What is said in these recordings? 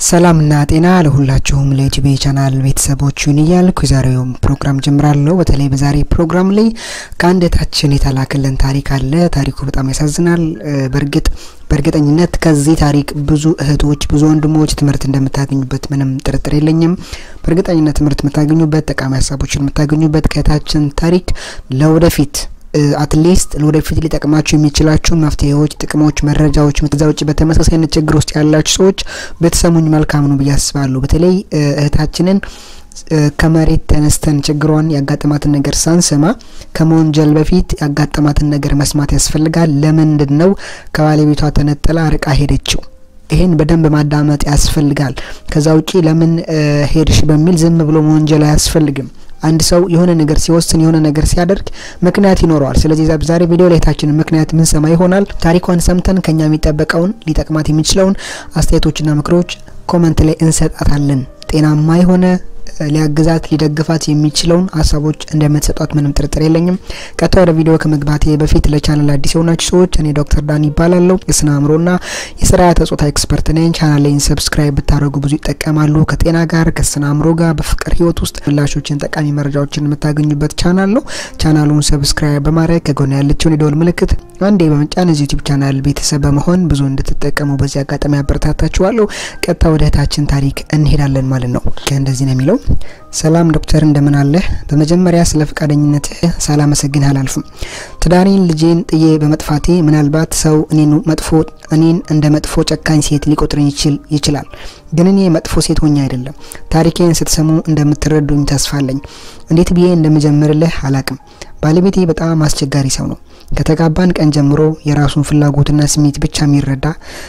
ሰላምና ጤና ለሁላችሁም ለዩቲዩብ ቻናል ቤተሰቦችን እያልኩ የዛሬውን ፕሮግራም ጀምራለሁ። በተለይ በዛሬ ፕሮግራም ላይ ከአንድ እህታችን የተላከልን ታሪክ አለ። ታሪኩ በጣም ያሳዝናል። በእርግጥ በእርግጠኝነት ከዚህ ታሪክ ብዙ እህቶች፣ ብዙ ወንድሞች ትምህርት እንደምታገኙበት ምንም ጥርጥር የለኝም። በእርግጠኝነት ትምህርት የምታገኙበት፣ ጠቃሚ ሀሳቦችን የምታገኙበት ከእህታችን ታሪክ ለወደፊት አትሊስት ለወደፊት ሊጠቅማችሁ የሚችላችሁን መፍትሄዎች፣ ጥቅሞች፣ መረጃዎች ከዛ ውጭ በተመሳሳይ አይነት ችግር ውስጥ ያላችሁ ሰዎች ብትሰሙኝ መልካም ነው ብዬ አስባለሁ። በተለይ እህታችንን ከመሬት ተነስተን ችግሯን ያጋጠማትን ነገር ሳንሰማ ከመወንጀል በፊት ያጋጠማትን ነገር መስማት ያስፈልጋል። ለምንድን ነው ከባለቤቷ ተነጥላ ርቃ ሄደችው? ይሄን በደንብ ማዳመጥ ያስፈልጋል። ከዛ ውጪ ለምን ሄድሽ በሚል ዝም ብሎ መወንጀል አያስፈልግም። አንድ ሰው የሆነ ነገር ሲወስን የሆነ ነገር ሲያደርግ ምክንያት ይኖረዋል። ስለዚህ ዛሬ ቪዲዮ ላይ የታችንን ምክንያት ምን ሰማ ይሆናል። ታሪኳን ሰምተን ከኛ የሚጠበቀውን ሊጠቅማት የሚችለውን አስተያየቶችና ምክሮች ኮመንት ላይ እንሰጣታለን። ጤናማ የሆነ ሊያግዛት ሊደግፋት የሚችለውን ሀሳቦች እንደምትሰጧት ምንም ጥርጥር የለኝም። ቀጥታ ወደ ቪዲዮ ከመግባቴ በፊት ለቻናል አዲስ የሆናችሁ ሰዎች እኔ ዶክተር ዳን ይባላለሁ። የስነ አእምሮና የስርዓተ ጾታ ኤክስፐርት ነኝ። ቻናሌን ሰብስክራይብ ብታደርጉ ብዙ ይጠቀማሉ። ከጤና ጋር ከስነ አእምሮ ጋር በፍቅር ህይወት ውስጥ ምላሾችን፣ ጠቃሚ መረጃዎችን የምታገኙበት ቻናል ነው። ቻናሉን ሰብስክራይብ በማድረግ ከጎን ያለችውን የደወል ምልክት አንዴ በመጫን እዚህ ዩቲዩብ ቻናል ቤተሰብ በመሆን ብዙ እንድትጠቀሙ በዚህ አጋጣሚ አበረታታችኋለሁ። ቀጥታ ወደ እህታችን ታሪክ እንሄዳለን ማለት ነው። እንደዚህ ነው የሚለው ሰላም ዶክተር እንደምን አለህ? በመጀመሪያ ስለ ፈቃደኝነትህ ሳላመሰግንህ አላልፍም። ትዳሬን ልጄን ጥዬ በመጥፋቴ ምናልባት ሰው እኔን መጥፎ እኔን እንደ መጥፎ ጨካኝ ሴት ሊቆጥረኝ ይችል ይችላል። ግን እኔ መጥፎ ሴት ሆኜ አይደለም። ታሪኬን ስትሰሙ እንደምትረዱኝ ተስፋለኝ። እንዴት ብዬ እንደምጀምርልህ አላቅም። ባለቤቴ በጣም አስቸጋሪ ሰው ነው። ከተጋባን ቀን ጀምሮ የራሱን ፍላጎትና ስሜት ብቻ የሚረዳ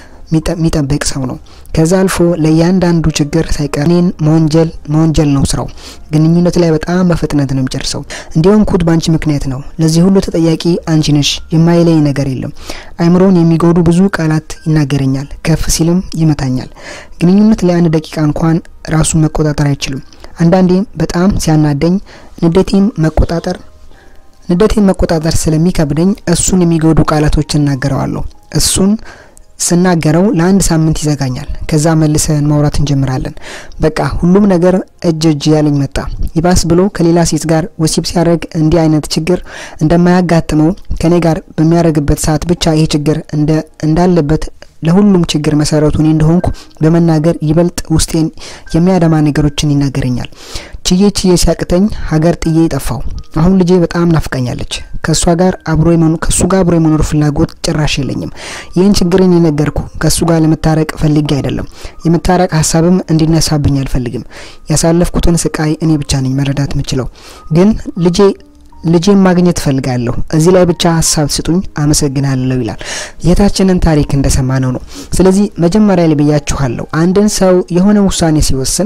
የሚጠብቅ ሰው ነው። ከዛ አልፎ ለእያንዳንዱ ችግር ሳይቀር እኔን መወንጀል መወንጀል ነው ስራው። ግንኙነት ላይ በጣም በፍጥነት ነው የሚጨርሰው። እንዲሁም ኩት በአንቺ ምክንያት ነው። ለዚህ ሁሉ ተጠያቂ አንቺ ነሽ። የማይለኝ ነገር የለም። አይምሮን የሚጎዱ ብዙ ቃላት ይናገረኛል። ከፍ ሲልም ይመታኛል። ግንኙነት ለአንድ ደቂቃ እንኳን ራሱን መቆጣጠር አይችልም። አንዳንዴም በጣም ሲያናደኝ ንዴቴም መቆጣጠር ንዴቴን መቆጣጠር ስለሚከብደኝ እሱን የሚጎዱ ቃላቶች እናገረዋለሁ። እሱን ስናገረው ለአንድ ሳምንት ይዘጋኛል። ከዛ መልሰን ማውራት እንጀምራለን። በቃ ሁሉም ነገር እጅ እጅ ያለኝ መጣ። ይባስ ብሎ ከሌላ ሴት ጋር ወሲብ ሲያደርግ እንዲህ አይነት ችግር እንደማያጋጥመው ከኔ ጋር በሚያደርግበት ሰዓት ብቻ ይሄ ችግር እንዳለበት ለሁሉም ችግር መሰረቱ እኔ እንደሆንኩ በመናገር ይበልጥ ውስጤን የሚያደማ ነገሮችን ይናገረኛል። ችዬ ችዬ ሲያቅተኝ ሀገር ጥዬ ጠፋው። አሁን ልጄ በጣም ናፍቃኛለች። ከእሷ ጋር አብሮ ከእሱ ጋር አብሮ የመኖር ፍላጎት ጭራሽ የለኝም። ይህን ችግርን የነገርኩ ከእሱ ጋር ለመታረቅ ፈልጌ አይደለም። የመታረቅ ሀሳብም እንዲነሳብኝ አልፈልግም። ያሳለፍኩትን ስቃይ እኔ ብቻ ነኝ መረዳት የምችለው። ግን ልጄ ልጄን ማግኘት እፈልጋለሁ። እዚህ ላይ ብቻ ሀሳብ ስጡኝ፣ አመሰግናለሁ ይላል። የታችንን ታሪክ እንደሰማነው ነው። ስለዚህ መጀመሪያ ላይ ብያችኋለሁ፣ አንድን ሰው የሆነ ውሳኔ ሲወስን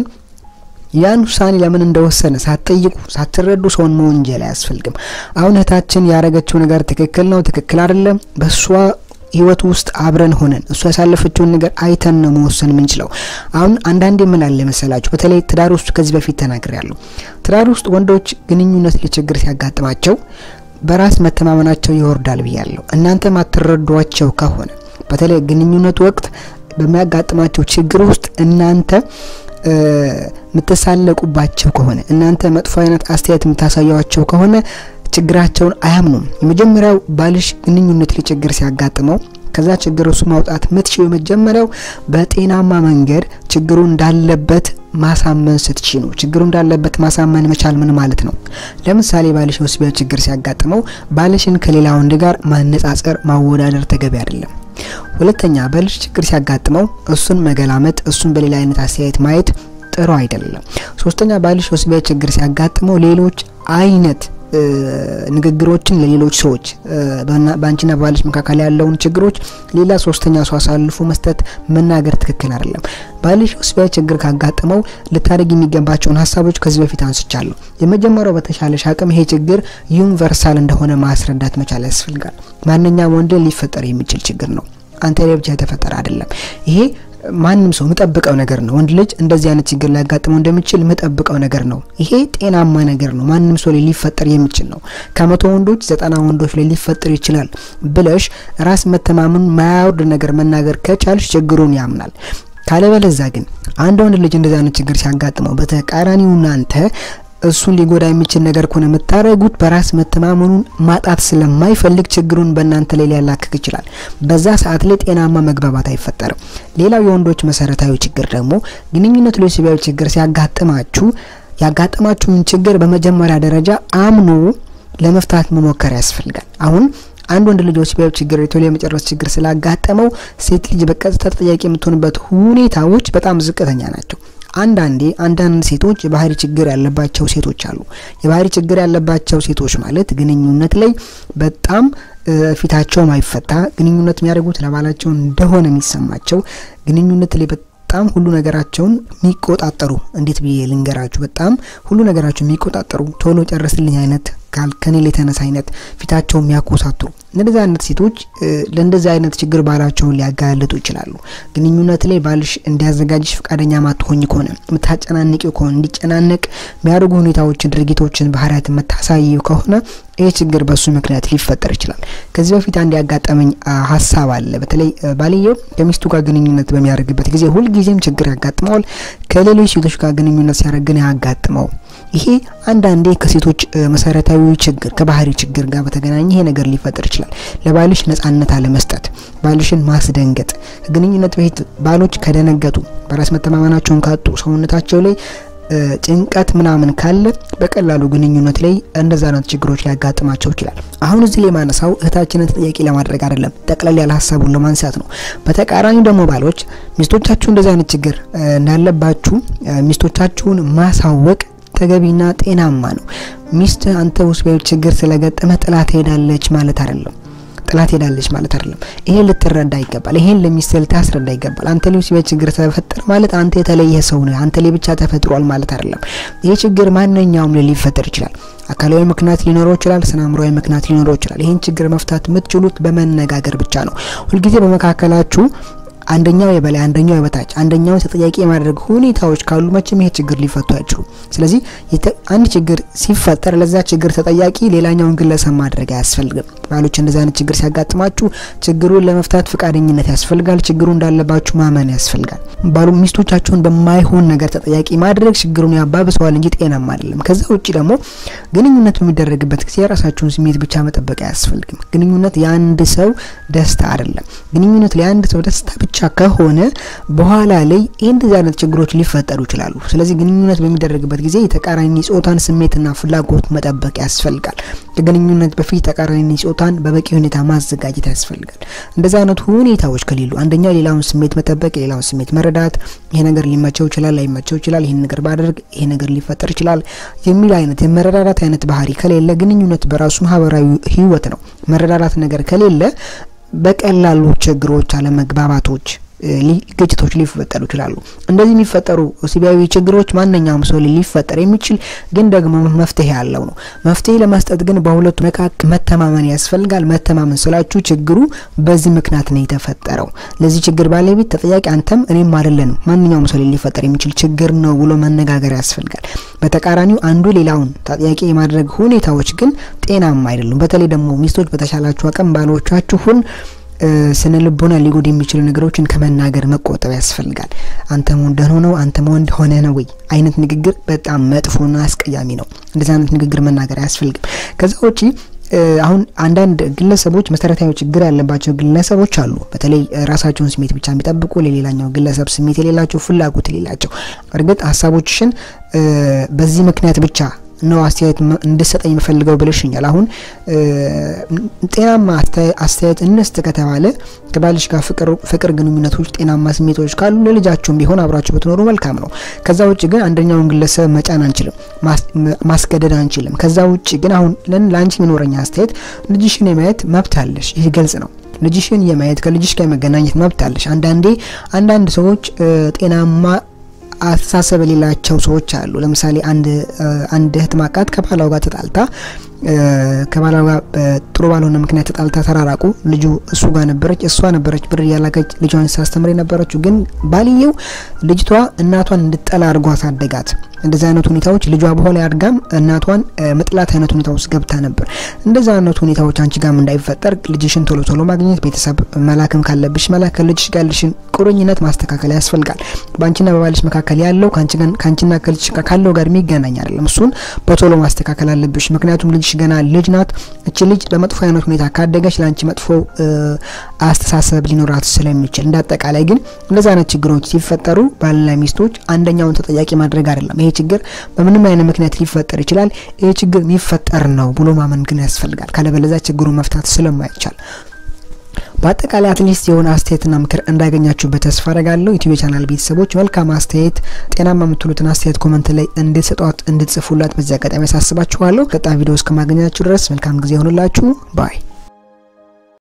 ያን ውሳኔ ለምን እንደወሰነ ሳትጠይቁ ሳትረዱ ሰውን መወንጀል አያስፈልግም። አሁን እህታችን ያደረገችው ነገር ትክክል ነው፣ ትክክል አይደለም፣ በእሷ ህይወት ውስጥ አብረን ሆነን እሱ ያሳለፈችውን ነገር አይተን ነው መወሰን የምንችለው። አሁን አንዳንዴ ምን አለ መሰላችሁ፣ በተለይ ትዳር ውስጥ ከዚህ በፊት ተናግሬያለሁ። ትዳር ውስጥ ወንዶች ግንኙነት ላይ ችግር ሲያጋጥማቸው በራስ መተማመናቸው ይወርዳል ብያለሁ። እናንተ ማትረዷቸው ከሆነ በተለይ ግንኙነት ወቅት በሚያጋጥማቸው ችግር ውስጥ እናንተ የምትሳለቁባቸው ከሆነ እናንተ መጥፎ አይነት አስተያየት የምታሳያቸው ከሆነ ችግራቸውን አያምኑም። የመጀመሪያው ባልሽ ግንኙነት ላይ ችግር ሲያጋጥመው ከዛ ችግር እሱ ማውጣት ምትችው የመጀመሪያው በጤናማ መንገድ ችግሩ እንዳለበት ማሳመን ስትቺ ነው። ችግሩ እንዳለበት ማሳመን መቻል ምን ማለት ነው? ለምሳሌ ባልሽ ወሲባዊ ችግር ሲያጋጥመው ባልሽን ከሌላ ወንድ ጋር ማነጻጸር፣ ማወዳደር ተገቢ አይደለም። ሁለተኛ ባልሽ ችግር ሲያጋጥመው እሱን መገላመጥ፣ እሱን በሌላ አይነት አስተያየት ማየት ጥሩ አይደለም። ሶስተኛ ባልሽ ወሲባዊ ችግር ሲያጋጥመው ሌሎች አይነት ንግግሮችን ለሌሎች ሰዎች በአንቺና በባልሽ መካከል ያለውን ችግሮች ሌላ ሶስተኛ ሰው አሳልፎ መስጠት መናገር ትክክል አይደለም። ባልሽ ወሲባዊ ችግር ካጋጠመው ልታደርግ የሚገባቸውን ሀሳቦች ከዚህ በፊት አንስቻለሁ። የመጀመሪያው በተሻለሽ አቅም ይሄ ችግር ዩኒቨርሳል እንደሆነ ማስረዳት መቻል ያስፈልጋል። ማንኛውም ወንድ ሊፈጠር የሚችል ችግር ነው። አንተ ላይ ብቻ የተፈጠረ አይደለም። ይሄ ማንም ሰው ምጠብቀው ነገር ነው። ወንድ ልጅ እንደዚህ አይነት ችግር ሊያጋጥመው እንደሚችል ምጠብቀው ነገር ነው። ይሄ ጤናማ ነገር ነው። ማንም ሰው ላይ ሊፈጠር የሚችል ነው። ከመቶ ወንዶች ዘጠና ወንዶች ላይ ሊፈጠር ይችላል ብለሽ ራስ መተማመን ማያወርድ ነገር መናገር ከቻልሽ ችግሩን ያምናል። ካለበለዛ ግን አንድ ወንድ ልጅ እንደዚህ አይነት ችግር ሲያጋጥመው በተቃራኒው እናንተ እሱን ሊጎዳ የሚችል ነገር ከሆነ የምታደርጉት በራስ መተማመኑን ማጣት ስለማይፈልግ ችግሩን በእናንተ ላይ ሊያላክክ ይችላል። በዛ ሰዓት ላይ ጤናማ መግባባት አይፈጠርም። ሌላው የወንዶች መሰረታዊ ችግር ደግሞ ግንኙነት ላይ ወሲባዊ ችግር ሲያጋጥማችሁ ያጋጠማችሁን ችግር በመጀመሪያ ደረጃ አምኖ ለመፍታት መሞከር ያስፈልጋል። አሁን አንድ ወንድ ልጅ ወሲባዊ ችግር ቶሎ የመጨረስ ችግር ስላጋጠመው ሴት ልጅ በቀጥታ ተጠያቂ የምትሆንበት ሁኔታዎች በጣም ዝቅተኛ ናቸው። አንዳንዴ አንዳንድ ሴቶች የባህሪ ችግር ያለባቸው ሴቶች አሉ። የባህሪ ችግር ያለባቸው ሴቶች ማለት ግንኙነት ላይ በጣም ፊታቸው ማይፈታ ግንኙነት የሚያደርጉት ለባላቸው እንደሆነ የሚሰማቸው ግንኙነት ላይ በጣም ሁሉ ነገራቸውን የሚቆጣጠሩ እንዴት ብዬ ልንገራችሁ፣ በጣም ሁሉ ነገራቸውን የሚቆጣጠሩ ቶሎ ጨርስልኝ አይነት ከኔ ላይ ተነሳ አይነት ፊታቸውን የሚያኮሳትሩ እንደዚህ አይነት ሴቶች ለእንደዚህ አይነት ችግር ባላቸውን ሊያጋልጡ ይችላሉ። ግንኙነት ላይ ባልሽ እንዲያዘጋጅሽ ፈቃደኛ ማትሆኝ ከሆነ የምታጨናንቂው ከሆነ እንዲጨናነቅ የሚያደርጉ ሁኔታዎችን፣ ድርጊቶችን፣ ባህሪያት የምታሳየው ከሆነ ይህ ችግር በሱ ምክንያት ሊፈጠር ይችላል። ከዚህ በፊት አንድ ያጋጠመኝ ሀሳብ አለ። በተለይ ባልየው ከሚስቱ ጋር ግንኙነት በሚያደርግበት ጊዜ ሁልጊዜም ችግር ያጋጥመዋል። ከሌሎች ሴቶች ጋር ግንኙነት ሲያደርግ ግን ያጋጥመው ይሄ አንዳንዴ ከሴቶች መሰረታዊ ችግር ከባህሪ ችግር ጋር በተገናኘ ይሄ ነገር ሊፈጠር ይችላል። ለባልሽ ነጻነት አለመስጠት፣ ባልሽን ማስደንገጥ። ግንኙነት በፊት ባሎች ከደነገጡ፣ በራስ መተማመናቸውን ካጡ፣ ሰውነታቸው ላይ ጭንቀት ምናምን ካለ በቀላሉ ግንኙነት ላይ እንደዛ አይነት ችግሮች ሊያጋጥማቸው ይችላል። አሁን እዚህ ላይ ማነሳው እህታችንን ተጠያቂ ለማድረግ አይደለም፣ ጠቅለል ያለ ሀሳቡን ለማንሳት ነው። በተቃራኒው ደግሞ ባሎች ሚስቶቻችሁ እንደዚህ አይነት ችግር እንዳለባችሁ ሚስቶቻችሁን ማሳወቅ ተገቢና ጤናማ ነው። ሚስት አንተ ወሲባዊ ችግር ስለገጠመ ጥላት ሄዳለች ማለት አይደለም ጥላት ሄዳለች ማለት አይደለም። ይሄን ልትረዳ ይገባል። ይሄን ለሚስት ልታስረዳ ይገባል። አንተ ላይ ወሲባዊ ችግር ተፈጠረ ማለት አንተ የተለየ ሰው ነህ፣ አንተ ላይ ብቻ ተፈጥሯል ማለት አይደለም። ይሄ ችግር ማንኛውም ላይ ሊፈጠር ይችላል። አካላዊ ምክንያት ሊኖረው ይችላል። ስነ አእምሮአዊ ምክንያት ሊኖረው ይችላል። ይሄን ችግር መፍታት የምትችሉት በመነጋገር ብቻ ነው። ሁልጊዜ በመካከላችሁ አንደኛው የበላይ አንደኛው የበታች አንደኛውን ተጠያቂ የማድረግ ሁኔታዎች ካሉ መቼም ይሄ ችግር ሊፈቱ አይችሉም። ስለዚህ አንድ ችግር ሲፈጠር ለዛ ችግር ተጠያቂ ሌላኛውን ግለሰብ ማድረግ አያስፈልግም። ባሎች እንደዚህ አይነት ችግር ሲያጋጥማችሁ ችግሩን ለመፍታት ፈቃደኝነት ያስፈልጋል። ችግሩ እንዳለባችሁ ማመን ያስፈልጋል። ባሉ ሚስቶቻችሁን በማይሆን ነገር ተጠያቂ ማድረግ ችግሩን ያባብሰዋል እንጂ ጤናማ አይደለም። ከዛ ውጭ ደግሞ ግንኙነት በሚደረግበት ጊዜ የራሳችሁን ስሜት ብቻ መጠበቅ አያስፈልግም። ግንኙነት የአንድ ሰው ደስታ አይደለም። ግንኙነት ለአንድ ሰው ደስታ ብቻ ከሆነ በኋላ ላይ እንደዚህ አይነት ችግሮች ሊፈጠሩ ይችላሉ። ስለዚህ ግንኙነት በሚደረግበት ጊዜ የተቃራኒ ጾታን ስሜትና ፍላጎት መጠበቅ ያስፈልጋል። ከግንኙነት በፊት ተቃራኒ ጾታን በበቂ ሁኔታ ማዘጋጀት ያስፈልጋል። እንደዚህ አይነት ሁኔታዎች ከሌሉ አንደኛው ሌላውን ስሜት መጠበቅ፣ የሌላውን ስሜት መረዳት፣ ይሄ ነገር ሊመቸው ይችላል፣ ላይመቸው ይችላል፣ ይህን ነገር ባደርግ ይሄ ነገር ሊፈጠር ይችላል የሚል አይነት የመረዳዳት አይነት ባህሪ ከሌለ ግንኙነት በራሱ ማህበራዊ ህይወት ነው። መረዳዳት ነገር ከሌለ በቀላሉ ችግሮች፣ አለመግባባቶች ግጭቶች ሊፈጠሩ ይችላሉ። እንደዚህ የሚፈጠሩ ወሲባዊ ችግሮች ማንኛውም ሰው ሊፈጠር የሚችል ግን ደግሞ መፍትሄ ያለው ነው። መፍትሄ ለመስጠት ግን በሁለቱ መካከል መተማመን ያስፈልጋል። መተማመን ስላችሁ ችግሩ በዚህ ምክንያት ነው የተፈጠረው፣ ለዚህ ችግር ባለቤት ተጠያቂ አንተም እኔም አይደለንም፣ ማንኛውም ሰው ሊፈጠር የሚችል ችግር ነው ብሎ መነጋገር ያስፈልጋል። በተቃራኒው አንዱ ሌላውን ተጠያቂ የማድረግ ሁኔታዎች ግን ጤናማ አይደሉም። በተለይ ደግሞ ሚስቶች በተሻላችሁ አቅም ባሎቻችሁን ስነ ልቦና ሊጎድ የሚችሉ ነገሮችን ከመናገር መቆጠብ ያስፈልጋል። አንተም ወንድ ሆነው አንተም ወንድ ሆነ ነው ወይ አይነት ንግግር በጣም መጥፎና አስቀያሚ ነው። እንደዚህ አይነት ንግግር መናገር አያስፈልግም። ከዛ ውጪ አሁን አንዳንድ ግለሰቦች መሰረታዊ ችግር ያለባቸው ግለሰቦች አሉ። በተለይ ራሳቸውን ስሜት ብቻ የሚጠብቁ ለሌላኛው ግለሰብ ስሜት የሌላቸው ፍላጎት የሌላቸው እርግጥ ሀሳቦችሽን በዚህ ምክንያት ብቻ ነው አስተያየት እንድሰጠኝ የምፈልገው ብለሽኛል። አሁን ጤናማ አስተያየት እንስጥ ከተባለ ከባልሽ ጋር ፍቅር ግንኙነቶች፣ ጤናማ ስሜቶች ካሉ ለልጃችሁም ቢሆን አብራችሁ ብትኖሩ መልካም ነው። ከዛ ውጭ ግን አንደኛውን ግለሰብ መጫን አንችልም፣ ማስገደድ አንችልም። ከዛ ውጭ ግን አሁን ለአንቺ የሚኖረኝ አስተያየት ልጅሽን የማየት መብት አለሽ። ይህ ግልጽ ነው። ልጅሽን የማየት ከልጅሽ ጋር የመገናኘት መብት አለሽ። አንዳንዴ አንዳንድ ሰዎች ጤናማ አስተሳሰብ የሌላቸው ሰዎች አሉ። ለምሳሌ አንድ አንድ እህት ማቃት ከባሏ ጋር ተጣልታ ከባሏ ጋር ጥሩ ባልሆነ ምክንያት ተጣልታ ተራራቁ። ልጁ እሱ ጋር ነበረች፣ እሷ ነበረች ብር እያላከች ልጇን ሳስተምር የነበረችው። ግን ባልየው ልጅቷ እናቷን እንድጠላ አድርጎ አሳደጋት። እንደዚህ አይነት ሁኔታዎች ልጇ በኋላ አድጋም እናቷን መጥላት አይነት ሁኔታ ውስጥ ገብታ ነበር። እንደዚህ አይነት ሁኔታዎች አንቺ ጋርም እንዳይፈጠር ልጅሽን ቶሎ ቶሎ ማግኘት፣ ቤተሰብ መላክም ካለብሽ መላክ፣ ከልጅሽ ጋር ያለሽን ቁርኝነት ማስተካከል ያስፈልጋል። በአንቺና በባልሽ መካከል ያለው ከአንቺና ከልጅሽ ጋር ካለው ጋር የሚገናኝ አይደለም። እሱን በቶሎ ማስተካከል አለብሽ። ምክንያቱም ልጅሽ ገና ልጅ ናት። እቺ ልጅ በመጥፎ አይነት ሁኔታ ካደገች ለአንቺ መጥፎ አስተሳሰብ ሊኖራት ስለሚችል፣ እንደ አጠቃላይ ግን እንደዚህ አይነት ችግሮች ሲፈጠሩ ባልና ሚስቶች አንደኛውን ተጠያቂ ማድረግ አይደለም። ይሄ ችግር በምንም አይነት ምክንያት ሊፈጠር ይችላል። ይሄ ችግር የሚፈጠር ነው ብሎ ማመን ግን ያስፈልጋል። ካለበለዚያ ችግሩን መፍታት ስለማይቻል በአጠቃላይ አትሊስት የሆነ አስተያየትና ምክር እንዳገኛችሁበት ተስፋ አረጋለሁ። ዩቲዩብ ቻናል ቤተሰቦች መልካም አስተያየት፣ ጤናማ የምትሉትን አስተያየት ኮመንት ላይ እንድትሰጧት እንድትጽፉላት በዚህ አጋጣሚ ያሳስባችኋለሁ። ቀጣይ ቪዲዮ እስከማገኛችሁ ድረስ መልካም ጊዜ ይሆንላችሁ ባይ